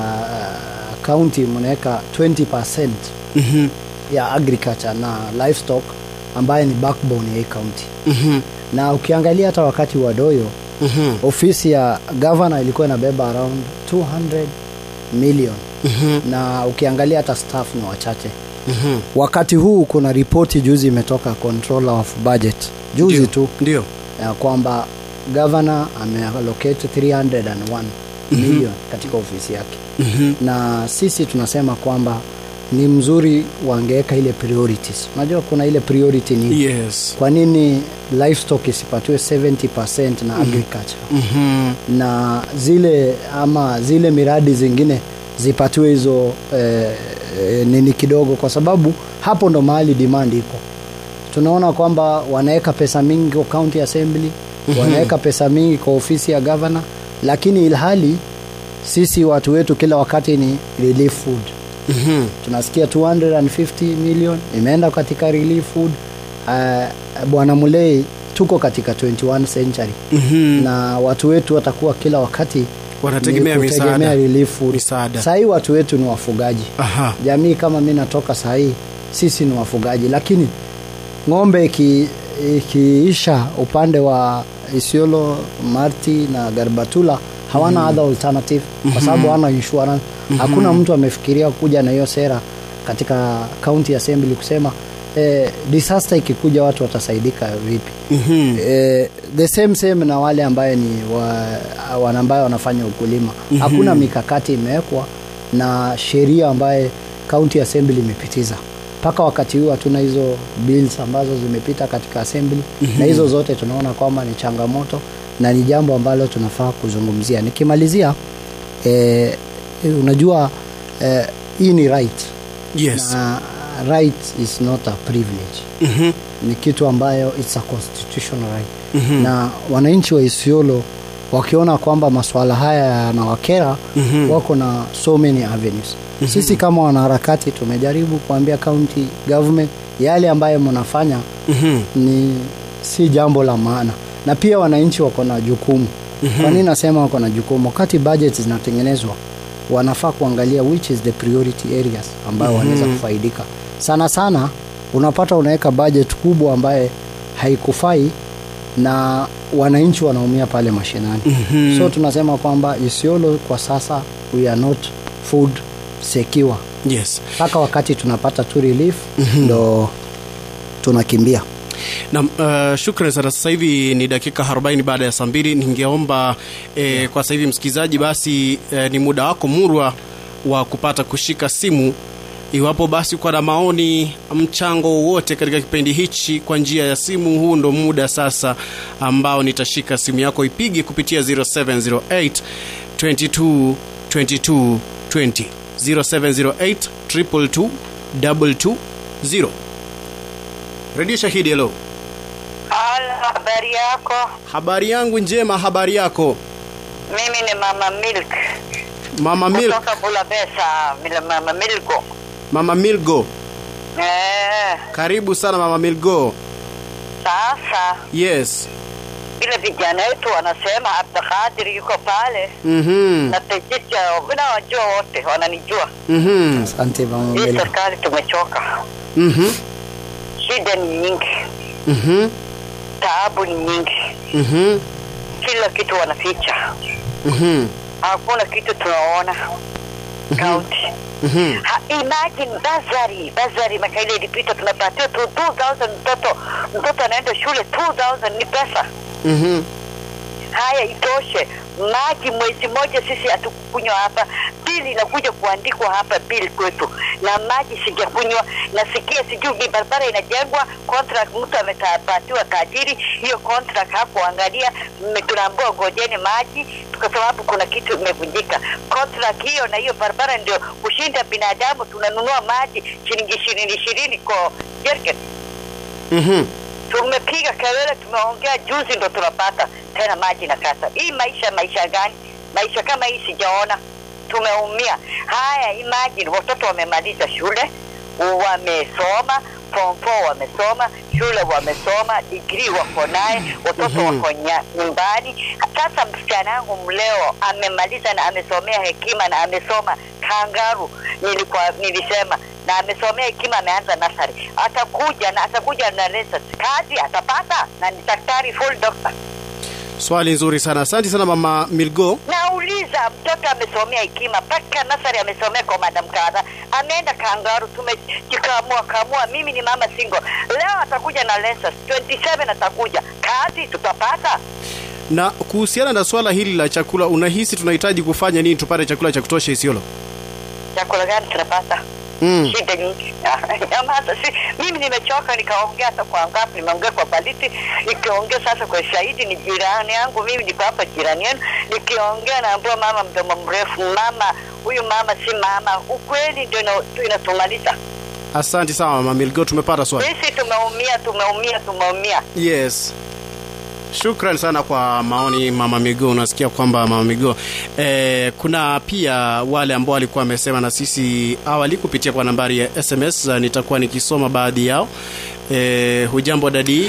uh, county mnaweka 20% Mhm. ya agriculture na livestock ambaye ni backbone ya hii county Mhm. na ukiangalia hata wakati wa doyo Mhm. ofisi ya governor ilikuwa inabeba around 200 million Mhm. na ukiangalia hata staff ni wachache Mhm. wakati huu kuna ripoti juzi imetoka controller of budget juzi Ndio. tu ndio ya kwamba governor ameallocate 301 million katika ofisi yake Mhm. na sisi tunasema kwamba ni mzuri wangeweka ile priorities unajua kuna ile priority ni yes kwa nini livestock isipatiwe 70% na agriculture Mhm. na zile ama zile miradi zingine zipatiwe hizo eh, eh, nini kidogo kwa sababu hapo ndo mahali demand iko tunaona kwamba wanaweka pesa mingi kwa county assembly wanaweka pesa mingi kwa ofisi ya governor lakini ilhali sisi watu wetu kila wakati ni relief food Mhm. tunasikia 250 million imeenda katika relief food uh, bwana mulei tuko katika 21 century Mhm. na watu wetu watakuwa kila wakati Wanategemea ni misaada. kutegemea relief food. Misaada. Sahii watu wetu ni wafugaji Aha. jamii kama mi natoka sahii sisi ni wafugaji lakini ng'ombe iki- ikiisha upande wa isiolo marti na garbatula hawana other alternative kwa sababu hawana insurance hakuna mtu amefikiria kuja na hiyo sera katika county assembly kusema eh, disaster ikikuja watu watasaidika vipi Mhm. eh, the same same na wale ambaye ni wa, wana ambaye wanafanya ukulima hakuna mikakati imewekwa na sheria ambaye county assembly imepitiza mpaka wakati huu hatuna hizo bills ambazo zimepita katika assembly na hizo zote tunaona kwamba ni changamoto na ni jambo ambalo tunafaa kuzungumzia nikimalizia eh, unajua eh, hii ni right yes na right is not a privilege Mhm. ni kitu ambayo it's a constitutional right mm-hmm. na wananchi wa isiolo wakiona kwamba masuala haya yanawakera mm-hmm. wako na so many avenues mm-hmm. sisi kama wanaharakati tumejaribu kuambia county government yale ambayo mnafanya Mhm. ni si jambo la maana na pia wananchi wako na jukumu mm-hmm. kwa nini nasema wako na jukumu wakati budget zinatengenezwa wanafaa kuangalia which is the priority areas ambayo mm-hmm. wanaweza kufaidika sana sana unapata unaweka budget kubwa ambaye haikufai na wananchi wanaumia pale mashinani mm-hmm. so tunasema kwamba isiolo kwa sasa we are not food secure yes mpaka wakati tunapata tu relief ndo tunakimbia na uh, shukran sana sasa hivi ni dakika 40 baada ya saa mbili ningeomba eh, kwa sasa hivi msikilizaji basi eh, ni muda wako murwa wa kupata kushika simu iwapo basi uko na maoni mchango wowote katika kipindi hichi kwa njia ya simu huu ndo muda sasa ambao nitashika simu yako ipige kupitia 0708 22 22 20 0708 222 220 redio shahidi hello Halo, habari yako? habari yangu njema habari yako Mimi ni mama Milk mama Mil kutoka Bulabesa, vile mama Milko. mama milgo Eh, karibu sana mama milgo sasa yes vile vijana wetu wanasema Abdulkadir yuko pale mhm na Tejicha, mimi nawajua wote, wananijua. mhm asante mama Hii Melo. serikali tumechoka, mhm shida ni nyingi, mhm taabu ni nyingi, mhm kila kitu wanaficha, mhm hakuna kitu tunaona kaunti mhm Ha, imagine bazari bazari mwaka ile ilipita tunapatiwa tu 2000 mtoto mtoto anaenda shule 2000 ni pesa mhm hai haya itoshe maji mwezi moja sisi hatukunywa hapa bili inakuja kuandikwa hapa bili kwetu na maji sijakunywa nasikia sijui ni barabara inajengwa contract mtu ametapatiwa tajiri hiyo contract hakuangalia mme- tunaambiwa ngojeni maji kwa sababu kuna kitu imevunjika contract hiyo na hiyo barabara ndio kushinda binadamu tunanunua maji shilingi ishirini ishirini kwa jerken Mhm. tumepiga kelele, tumeongea juzi, ndo tunapata tena maji na kata. Hii maisha maisha gani? Maisha kama hii sijaona, tumeumia. Haya, imagine watoto wamemaliza shule, wamesoma form four wamesoma shule wamesoma degree wako naye watoto Mhm. wako nya- nyumbani sasa msichana yangu mleo amemaliza na amesomea hekima na amesoma kangaru nilikuwa nilisema na amesomea hekima ameanza nasari atakuja na atakuja na lessons kazi atapata na ni daktari full doctor swali nzuri sana asante sana mama milgo nauliza mtoto amesomea hekima mpaka nasari amesomea kwa madam kadha ameenda kangaru tumejikamua kamua mimi ni mama single leo atakuja na lessons 27 atakuja kazi tutapata na kuhusiana na swala hili la chakula unahisi tunahitaji kufanya nini tupate chakula cha kutosha isiolo chakula gani tunapata mm. shida nyingi Nyamaza, si mimi nimechoka nikaongea hata kwa ngapi nimeongea kwa baliti nikiongea sasa kwa shahidi ni jirani yangu mimi niko hapa jirani yenu nikiongea naambua mama mdomo mrefu mama huyu mama si mama ukweli ndio ina- inatumaliza asante sana mama milgo tumepata swali sisi tumeumia tumeumia tumeumia yes shukran sana kwa maoni mama migo unasikia kwamba mama migo eh, kuna pia wale ambao walikuwa wamesema na sisi awali kupitia kwa nambari ya sms uh, nitakuwa nikisoma baadhi yao eh, hujambo dadi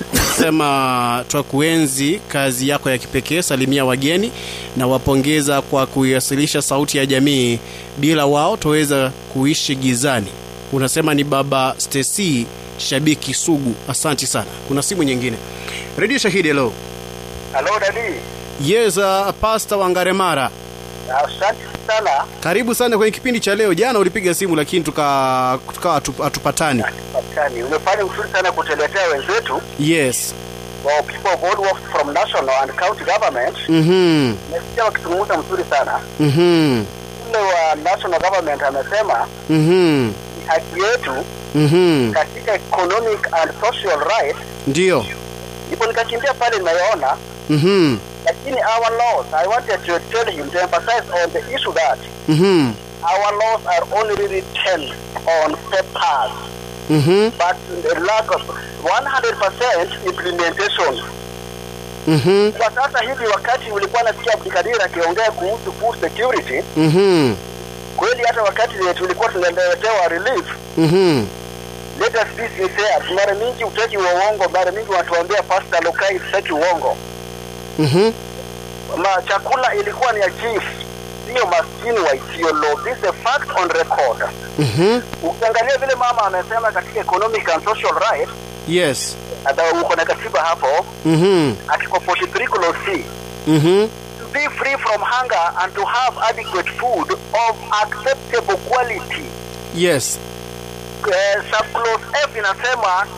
sema twakuenzi kazi yako ya kipekee salimia wageni na wapongeza kwa kuiwasilisha sauti ya jamii bila wao twaweza kuishi gizani unasema ni baba stesi shabiki sugu asanti sana kuna simu nyingine redio shahidi hello Halo dadi, yes uh, pasta wangaremara asante sana. karibu sana kwenye kipindi cha leo jana ulipiga simu lakini tukawa tuka, tuka hatu- hatupatani Asante, umefanya uzuri sana kutuletea wenzetu yes wa people of all works from national and county government. mhm Nimesikia wakizungumza mzuri sana. mhm Ule wa national government amesema mhm ni haki yetu mhm katika economic and social rights. ndio Ndipo nikakimbia pale nimeona, mhm lakini our laws, I wanted to tell him to emphasize on the issue that mhm our laws are only written on papers. mhm but the lack of 100% implementation. mhm Kwa sasa hivi, wakati ulikuwa nasikia Abdikadir akiongea kuhusu food security, mhm kweli hata wakati tulikuwa tunaletewa relief, mhm let us be sincere. Mara mingi utaki wa uongo, mara mingi wanatuambia Pastor Lokai sitaki uongo. mhm Ma chakula ilikuwa ni ya chief, sio maskini wa Isiolo. This is a fact on record. mhm Ukiangalia vile mama amesema katika economic and social rights, yes hata uko na katiba hapo, mhm article 43 clause C mhm to be free from hunger and to have adequate food of acceptable quality. yes Uh, subclause F inasema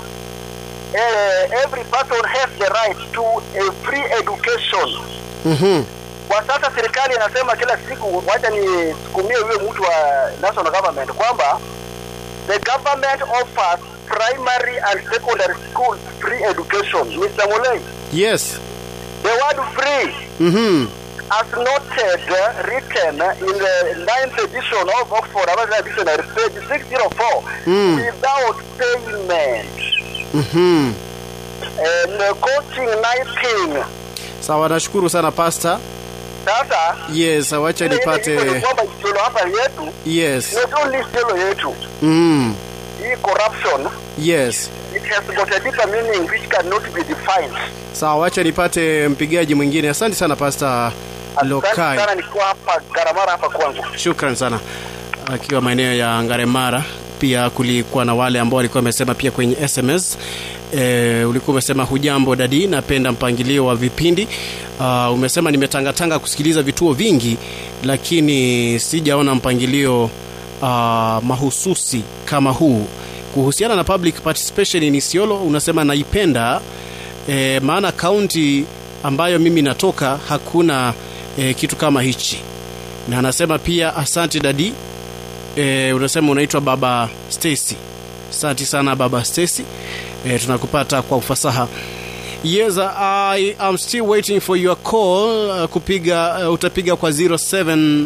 uh, every person has the right to a free education. mhm Kwa sasa serikali inasema kila siku, wacha nisukumie huyo mtu wa national government kwamba the government offers primary and secondary school free education. Mr. Mulei, yes the word free mhm as noted uh, written in the ninth edition of Oxford American Dictionary, page 604, Mm. without payment mhm and uh, costing nothing. sawa nashukuru sana pasta Sasa yes wacha ile ile iko ni nipate kwamba Isiolo hapa yetu yes not only Isiolo yetu, mm. hii corruption yes it has got a deeper meaning which cannot be defined. sawa wacha nipate mpigaji mwingine asante sana pasta Asante lokai sana, nikuwa hapa Garamara hapa kwangu. shukran sana akiwa maeneo ya ngaremara pia kulikuwa na wale ambao walikuwa wamesema pia kwenye sms e, ulikuwa umesema hujambo dadi napenda mpangilio wa vipindi uh, umesema nimetangatanga kusikiliza vituo vingi lakini sijaona mpangilio uh, mahususi kama huu kuhusiana na public participation in isiolo unasema naipenda e, maana kaunti ambayo mimi natoka hakuna e, kitu kama hichi na anasema pia asante dadi e, unasema unaitwa baba Stacy asante sana baba Stacy e, tunakupata kwa ufasaha yes I am still waiting for your call uh, kupiga uh, utapiga kwa 0708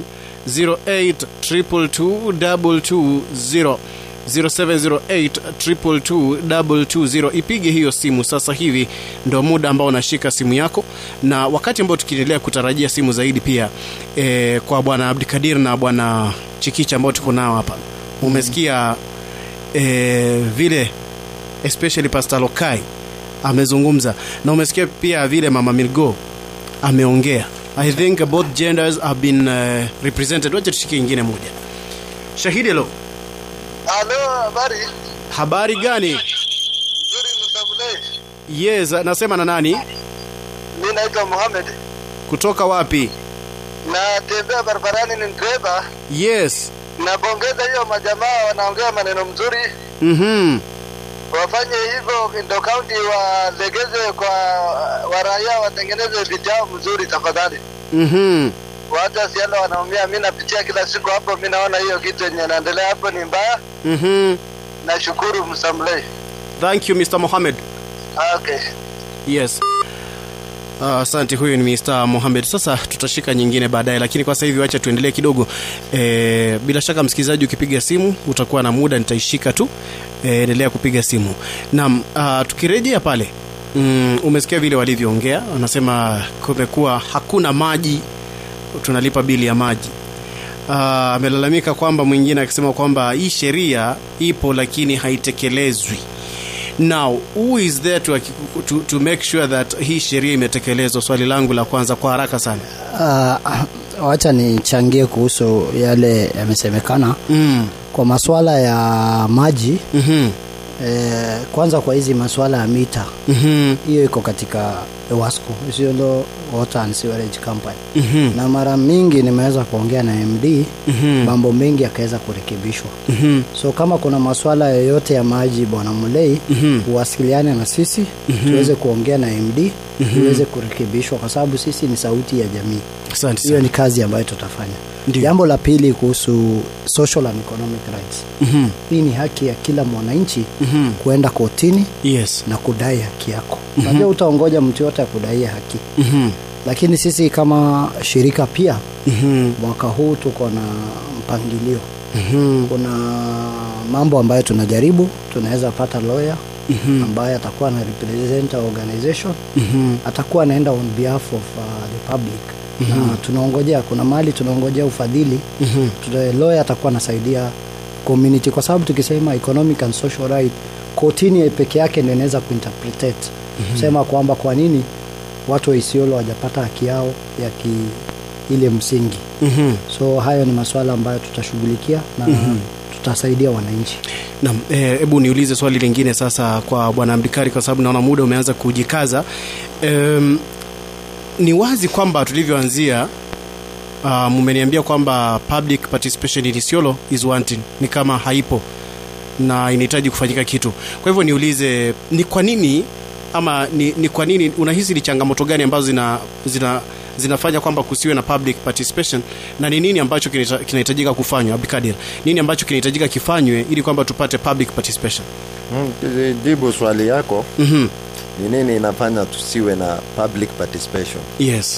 222 0708 ipige hiyo simu sasa hivi ndo muda ambao unashika simu yako na wakati ambao tukiendelea kutarajia simu zaidi pia e, kwa bwana abdikadir na bwana chikicha ambao tuko nao hapa umesikia e, vile especially pastor lokai amezungumza na umesikia pia vile mama milgo ameongea i think both genders have been uh, represented wacha tushike ingine moja shahidi lo Halo, habari? habari gani Nzuri msabule. yes nasema na nani Mimi naitwa Mohamed. kutoka wapi Natembea barabarani ni dereva. yes Napongeza hiyo majamaa wanaongea maneno mzuri. mhm Wafanye hivyo ndo kaunti walegeze kwa waraia watengeneze vijao mzuri tafadhali. mhm Wacha siala wanaumia. Mimi napitia kila siku hapo, mimi naona hiyo kitu yenye inaendelea hapo ni mbaya. mhm Nashukuru Msamlei. thank you mr mohamed Okay. yes Ah, asante huyu ni Mr. Mohamed sasa tutashika nyingine baadaye lakini kwa sasa hivi wacha tuendelee kidogo e, bila shaka msikilizaji ukipiga simu utakuwa na muda nitaishika tu e, endelea kupiga simu naam uh, tukirejea pale mm, umesikia vile walivyoongea wanasema kumekuwa hakuna maji tunalipa bili ya maji Ah, amelalamika kwamba mwingine akisema kwamba hii sheria ipo lakini haitekelezwi now who is there to, to, to make sure that hii sheria imetekelezwa swali langu la kwanza kwa haraka sana uh, wacha nichangie kuhusu yale yamesemekana mm. kwa maswala ya maji mm-hmm. eh, kwanza kwa hizi maswala ya mita Mm-hmm. hiyo iko katika ewasco isiolo water and sewerage company Mm-hmm. na mara mingi nimeweza kuongea na md Mhm. mambo mengi yakaweza kurekebishwa Mm-hmm. so kama kuna maswala yoyote ya maji bwana mulei Mhm. uwasiliane na sisi tuweze kuongea na md iweze kurekebishwa kwa sababu sisi ni sauti ya jamii asante hiyo sana ni kazi ambayo tutafanya Ndio. jambo la pili kuhusu social and economic rights Mhm. hii ni haki ya kila mwananchi Mhm. kuenda kotini yes na kudai haki yako unajua utaongoja mtu yote akudaia haki Mhm. lakini sisi kama shirika pia Mhm. mwaka huu tuko na mpangilio Mhm. kuna mambo ambayo tunajaribu tunaweza pata lawyer Mhm. ambaye atakuwa na represent our organization Mhm. atakuwa anaenda on behalf of uh, the public na tunaongojea kuna mahali tunaongojea ufadhili Mhm. Tuna- lawyer atakuwa anasaidia community kwa sababu tukisema economic and social right kotini peke yake ndio inaweza kuinterpretate kusema kwamba kwa nini watu wa isiolo wajapata haki yao ya ki ile msingi Mhm. so hayo ni masuala ambayo tutashughulikia na tutasaidia wananchi Naam, eh, hebu niulize swali lingine sasa kwa bwana Abdikari kwa sababu naona muda umeanza kujikaza. Um, ni wazi kwamba tulivyoanzia uh, mmeniambia kwamba public participation in Isiolo is wanting, ni kama haipo na inahitaji kufanyika kitu. Kwa hivyo niulize ni kwa nini ama ni, ni kwa nini unahisi ni changamoto gani ambazo zina, zina zinafanya kwamba kusiwe na public participation na ni nini ambacho kinahita- kinahitajika kufanywa Abdikadir nini ambacho kinahitajika kifanywe ili kwamba tupate public participation Mm, jibu swali yako mm-hmm. ni nini inafanya tusiwe na public participation yes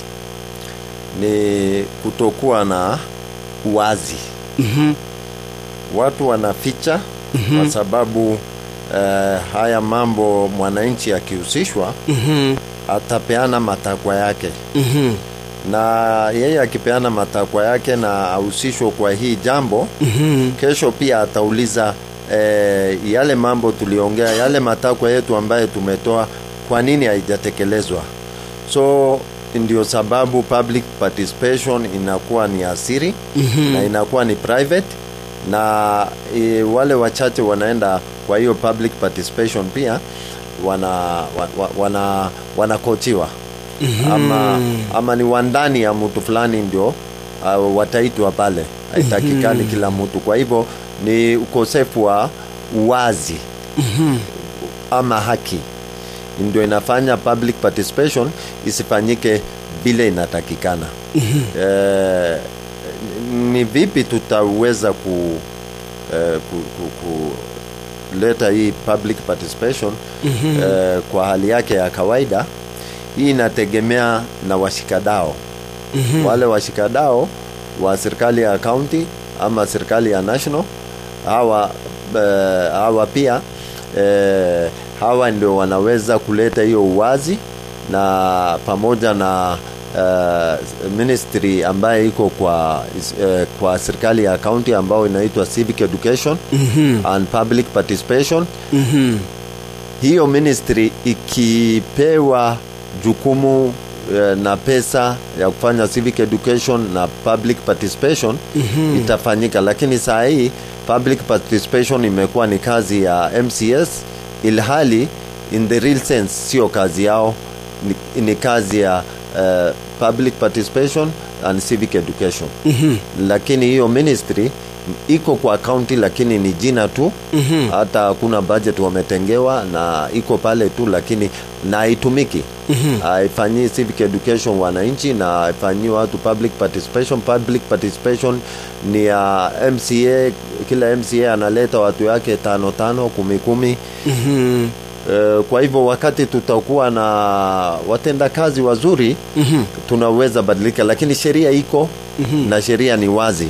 ni kutokuwa na uwazi mm-hmm. watu wanaficha mm-hmm. kwa sababu uh, haya mambo mwananchi akihusishwa Mm-hmm. atapeana matakwa yake Mm-hmm. na yeye akipeana matakwa yake na ahusishwe kwa hii jambo Mm-hmm. kesho pia atauliza eh, yale mambo tuliongea yale matakwa yetu ambaye tumetoa kwa nini haijatekelezwa so ndio sababu public participation inakuwa ni asiri mm-hmm. na inakuwa ni private na e, wale wachache wanaenda kwa hiyo public participation pia wana wa, wa, wana wanakochiwa mm-hmm. ama, ama ni wandani ya mtu fulani ndio uh, wataitwa pale haitakikani mm-hmm. kila mtu kwa hivyo ni ukosefu wa uwazi mm-hmm. ama haki ndio inafanya public participation isifanyike vile inatakikana eh, ni vipi tutaweza ku, eh, ku, ku, kuleta hii public participation eh, kwa hali yake ya kawaida hii inategemea na washikadao wale washikadao wa serikali ya county ama serikali ya national hawa eh, hawa pia eh, hawa ndio wanaweza kuleta hiyo uwazi na pamoja na uh, ministry ambaye iko kwa uh, kwa serikali ya county ambao inaitwa civic education mm-hmm. and public participation Mhm. hiyo ministry ikipewa jukumu eh, na pesa ya kufanya civic education na public participation mm-hmm. itafanyika lakini saa hii public participation imekuwa ni kazi ya mcs ilhali in the real sense sio kazi yao ni, ni kazi ya uh, public participation and civic education mm-hmm. lakini hiyo ministry iko kwa county lakini ni jina tu mm-hmm. hata hakuna budget wametengewa na iko pale tu lakini na haitumiki mm-hmm. haifanyii civic education wananchi na haifanyii watu public participation public participation ni ya mca kila mca analeta watu yake tano tano kumi kumi Mhm. Eh, kwa hivyo wakati tutakuwa na watendakazi wazuri mm-hmm. tunaweza badilika lakini sheria iko mm-hmm. na sheria ni wazi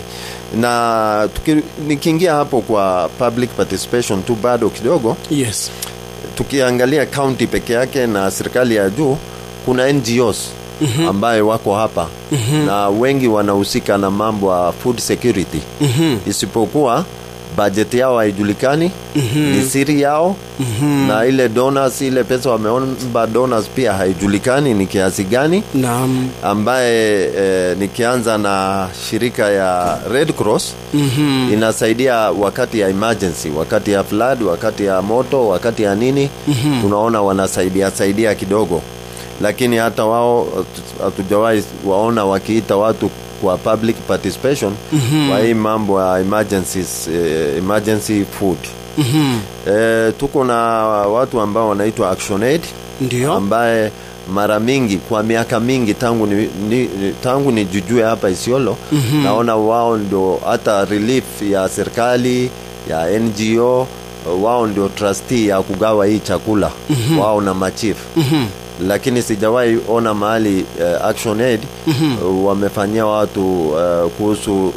na tuki, nikiingia hapo kwa public participation tu bado kidogo Yes. tukiangalia county peke yake na serikali ya juu kuna ngos mm-hmm. ambaye wako hapa mm-hmm. na wengi wanahusika na mambo ya food security mm-hmm. isipokuwa budget yao haijulikani mm-hmm. ni siri yao mm-hmm. na ile donors ile pesa wameomba donors pia haijulikani ni kiasi gani Naam. ambaye eh, nikianza na shirika ya red cross mm-hmm. inasaidia wakati ya emergency wakati ya flood wakati ya moto wakati ya nini mm-hmm. tunaona wanasaidia saidia kidogo lakini hata wao hatu- hatujawahi waona wakiita watu kwa public participation mm-hmm. kwa hii mambo ya emergencies, eh, emergency food mm-hmm. eh, tuko na watu ambao wanaitwa action aid Ndio. ambaye mara mingi kwa miaka mingi tangu ni, ni, ni- tangu nijujue hapa Isiolo mm-hmm. naona wao ndio hata relief ya serikali ya NGO wao ndio trustee ya kugawa hii chakula mm-hmm. wao na machief mm-hmm lakini sijawahi ona mahali uh, action aid mm-hmm. uh, wamefanyia watu uh, kuhusu uh,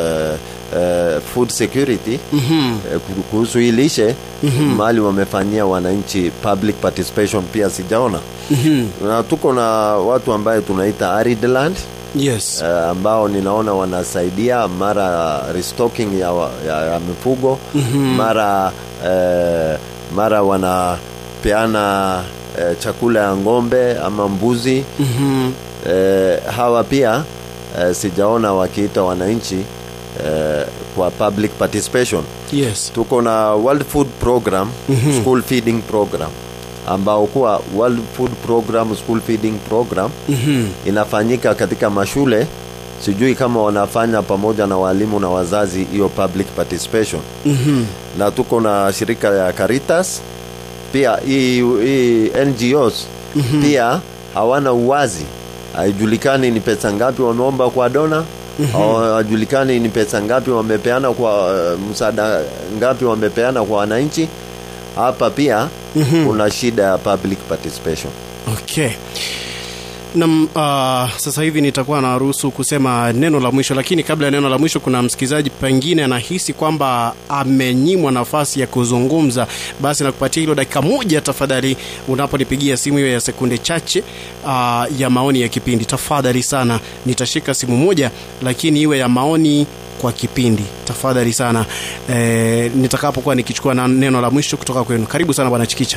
uh, food security mm-hmm. uh, kuhusu hii lishe mm-hmm. mahali wamefanyia wananchi public participation pia sijaona mm-hmm. na tuko na watu ambaye tunaita arid land Yes. uh, ambao ninaona wanasaidia mara restocking ya, wa- ya, ya mifugo mm-hmm. mara uh, mara wanapeana uh, chakula ya ng'ombe ama mbuzi mm-hmm. uh, hawa pia uh, sijaona wakiita wananchi uh, kwa public participation Yes. tuko na world food program mm-hmm. school feeding program ambao kuwa world food program school feeding program mm-hmm. inafanyika katika mashule sijui kama wanafanya pamoja na walimu na wazazi hiyo public participation mm-hmm. na tuko na shirika ya Caritas pia hii hii NGOs mm-hmm. pia hawana uwazi haijulikani ni pesa ngapi wameomba kwa dona mm-hmm. hajulikani ni pesa ngapi wamepeana kwa uh, msaada ngapi wamepeana kwa wananchi hapa pia mm-hmm. kuna shida ya public participation Okay. Nam, uh, sasa hivi nitakuwa naruhusu kusema neno la mwisho, lakini kabla ya neno la mwisho, kuna msikilizaji pengine anahisi kwamba amenyimwa nafasi ya kuzungumza, basi nakupatia hilo dakika moja tafadhali, unaponipigia simu hiyo ya sekunde chache uh, ya maoni ya kipindi. Tafadhali sana, nitashika simu moja, lakini iwe ya maoni kwa kipindi, tafadhali sana e, nitakapokuwa nikichukua na neno la mwisho kutoka kwenu. Karibu sana bwana Chikicha.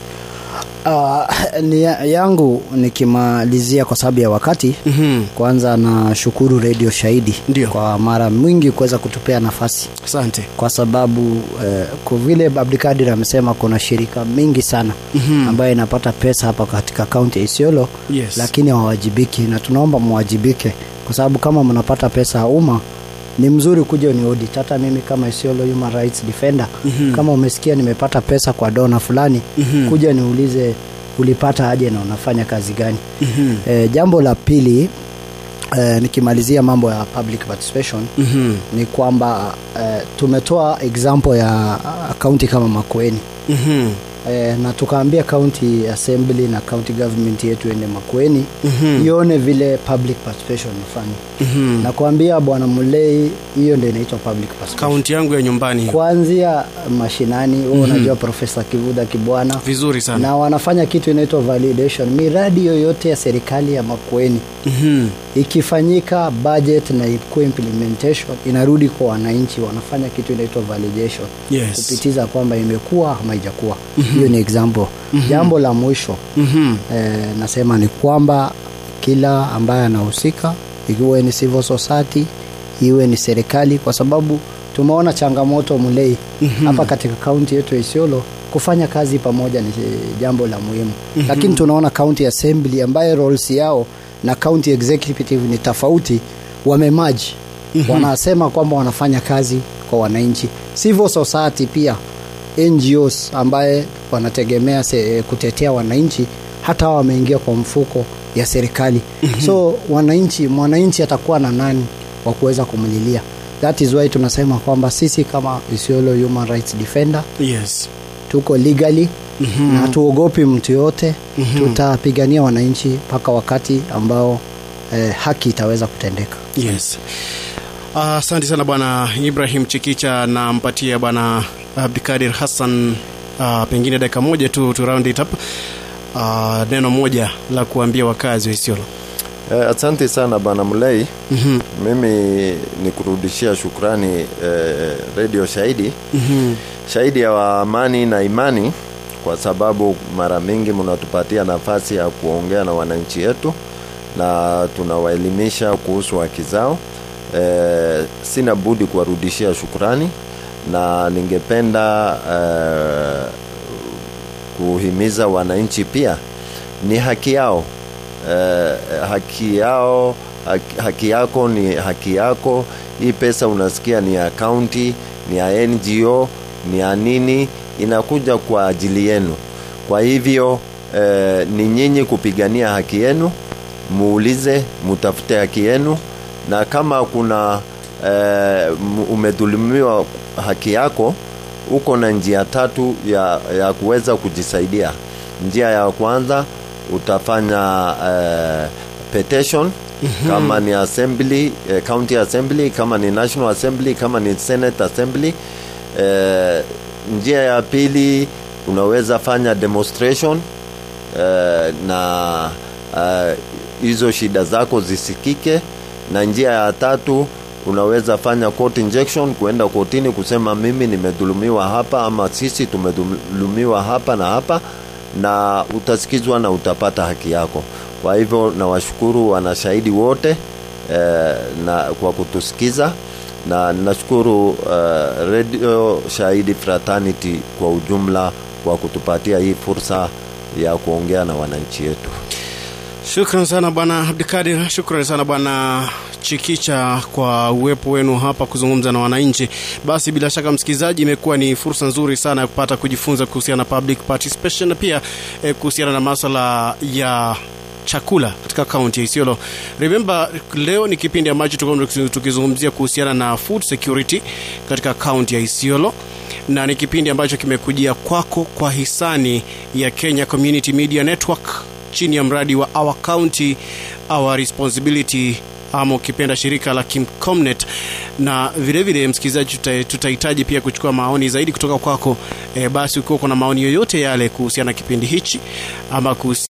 Uh, ni yangu nikimalizia kwa sababu ya wakati mm-hmm. kwanza nashukuru redio shahidi Ndio. kwa mara mwingi kuweza kutupea nafasi Asante. kwa sababu eh, kwa vile abdikadir amesema kuna shirika mingi sana mm-hmm. ambayo inapata pesa hapa katika kaunti ya isiolo Yes. lakini hawawajibiki na tunaomba mwajibike kwa sababu kama mnapata pesa ya umma ni mzuri kuja ni audit hata mimi kama isiolo human rights defender mm-hmm. kama umesikia nimepata pesa kwa dona fulani mm-hmm. kuja niulize ulipata aje na unafanya kazi gani mm-hmm. e, jambo la pili e, nikimalizia mambo ya public participation Mhm. ni kwamba e, tumetoa example ya kaunti kama makueni Mhm. e, na tukaambia county assembly na county government yetu ende makueni Mhm. ione vile public participation ifanye Mhm. na kuambia bwana mulei hiyo ndio inaitwa public participation kaunti yangu ya nyumbani hiyo. kuanzia mashinani wewe unajua profesa kivuda kibwana vizuri sana na wanafanya kitu inaitwa validation miradi yoyote ya serikali ya makueni Mhm. ikifanyika budget na ikuwe implementation inarudi kwa wananchi wanafanya kitu inaitwa validation Yes. kupitiza kwamba imekuwa ama ijakuwa hiyo ni example jambo la mwisho Mhm. eh, nasema ni kwamba kila ambaye anahusika ikiwe ni civil society iwe ni serikali kwa sababu tumeona changamoto mlei mm-hmm. hapa katika kaunti yetu ya isiolo kufanya kazi pamoja ni jambo la muhimu mm-hmm. lakini tunaona county assembly ambaye roles yao na county executive ni tofauti wamemaji mm-hmm. wanasema kwamba wanafanya kazi kwa wananchi civil society pia ngos ambaye wanategemea se, kutetea wananchi hata hao wameingia kwa mfuko ya serikali mm-hmm. so wananchi mwananchi atakuwa na nani wa kuweza kumlilia that is why tunasema kwamba sisi kama isiolo human rights defender yes tuko legally mm-hmm. na hatuogopi mtu yoyote mm-hmm. tutapigania wananchi mpaka wakati ambao eh, haki itaweza kutendeka yes asante uh, sana bwana ibrahim chikicha nampatia bwana abdikadir hassan uh, pengine dakika moja tu tu round it up uh, neno moja la kuambia wakazi wa isiolo Eh, asante sana bwana Mulei. Mhm. Mimi ni kurudishia shukrani eh, Radio Shahidi Mhm. shahidi ya amani na imani, kwa sababu mara mingi mnatupatia nafasi ya kuongea na wananchi wetu na tunawaelimisha kuhusu haki zao. Eh, sina budi kuwarudishia shukrani na ningependa eh, kuhimiza wananchi pia ni haki yao eh, haki yao haki, haki yako ni haki yako hii pesa unasikia ni ya kaunti ni ya ngo ni ya nini inakuja kwa ajili yenu kwa hivyo eh, ni nyinyi kupigania haki yenu muulize mutafute haki yenu na kama kuna eh, m- umedhulumiwa haki yako uko na njia tatu ya, ya kuweza kujisaidia njia ya kwanza utafanya eh, petition mm-hmm. kama ni assembly eh, county assembly kama ni national assembly kama ni senate assembly eh, njia ya pili unaweza fanya demonstration eh, na eh, hizo shida zako zisikike na njia ya tatu unaweza fanya court injection kuenda kotini kusema mimi nimedhulumiwa hapa ama sisi tumedhulumiwa hapa na hapa na utasikizwa na utapata haki yako kwa hivyo nawashukuru wanashahidi wote eh, na kwa kutusikiza na nashukuru uh, radio shahidi fraternity kwa ujumla kwa kutupatia hii fursa ya kuongea na wananchi wetu shukran sana bwana abdikadir shukran sana bwana chikicha kwa uwepo wenu hapa kuzungumza na wananchi basi bila shaka msikilizaji imekuwa ni fursa nzuri sana ya kupata kujifunza kuhusiana na public participation na pia eh, kuhusiana na maswala ya chakula katika kaunti ya isiolo remember leo ni kipindi ambacho tulikuwa tukizungumzia kuhusiana na food security katika kaunti ya isiolo na ni kipindi ambacho kimekujia kwako kwa hisani ya kenya community media network chini ya mradi wa our county our responsibility ama ukipenda shirika la kimcomnet na vilevile msikilizaji tuta- tutahitaji pia kuchukua maoni zaidi kutoka kwako e, basi ukiwa kuna maoni yoyote yale kuhusiana na kipindi hichi ama kuhusiana